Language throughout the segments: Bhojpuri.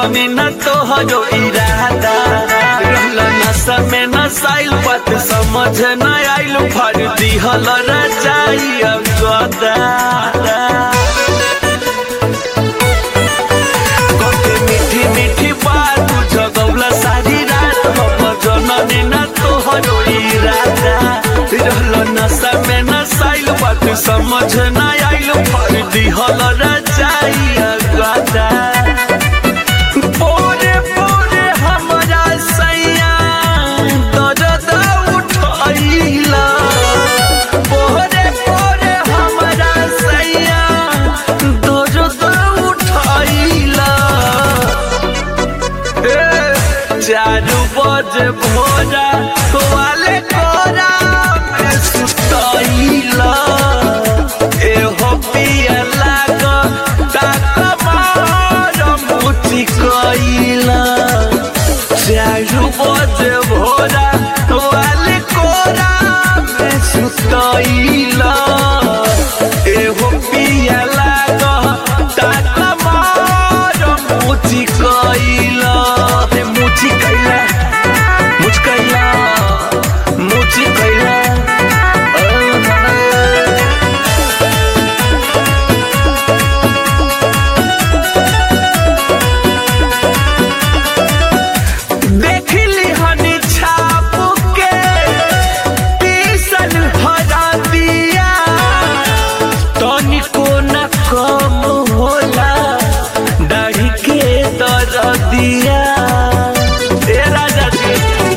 जननी न तोहरो इरादा रहल नशा में नसाइल बात समझ न आइल फर दिहल रचाई गदा कते मीठी मीठी बात जगौला सारी रात हम जननी न तोहरो इरादा रहल नशा में नसाइल बात समझ न आइल फर दिहल रचाई गदा पोरे पोरे हमरा सैया दर्द उठैला पोरे पोरे हमरा सैया दर्द उठैला ए चारू बजे भोरा वाले कोरा में सुतैला एहो पिया लाग ताक मार मुची कैला चारू बजे भोरा वाले कोरा में सुतैला एहो पिया लाग ताक मार मुची कैला रे मुची कैला मुच कैला मुची कैला देखली हनी छाप के पीसन हरा दिया तनिको न कम होला दाढ़ी के दर दिया ए राजा जी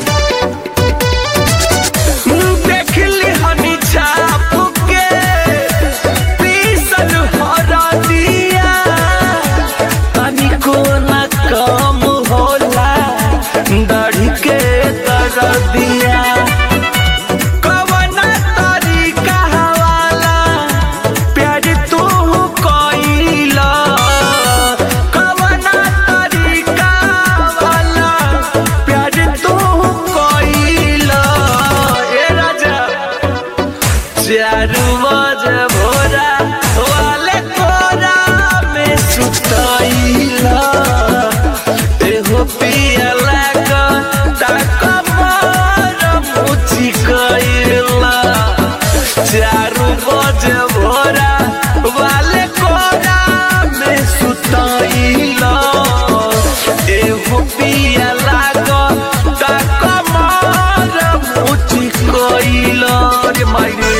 देखली हनी छाप के पीसन हरा दिया तनिको न कम होला दाढ़ी के दर दिया कवना तरीका वाला प्यार तू कइला कवना तरीका वाला प्यार तू कइला ए राजा चारू बजे भोरा वाले कोरा में सुतैला एहो पियला का ताक मार मुची कैला चारू बजे भोरा वाले कोरा में सुतैला एहो पियला का ताक मार मुची कैला रे मायरे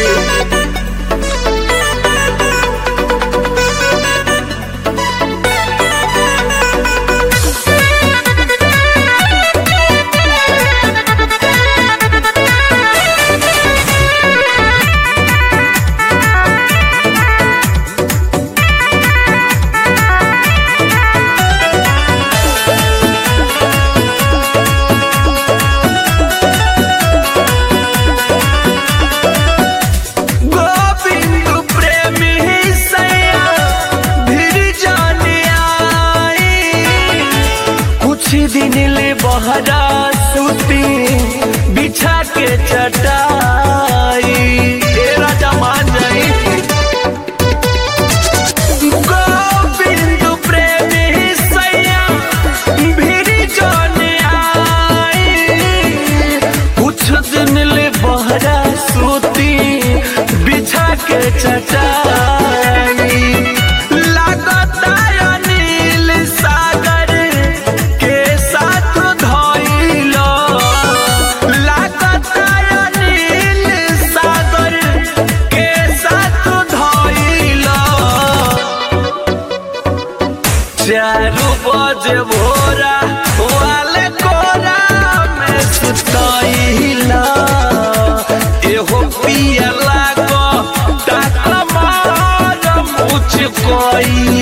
गोविंद प्रेमी सैया धीर जाने आई कुछ दिन ले बहरा सूती बिछा के चटाई ए राजा मान जाई गोविंद प्रेमी सैया भीर जाने आई कुछ दिन ले बहरा सूती बिछा के चटाई लागता अनिल सागर के साथ धइलो लागता अनिल सागर के साथ धइलो चारू बजे भोरा वाले कोरा में सुतैला एहो पियला को ताक मार मुझ कोई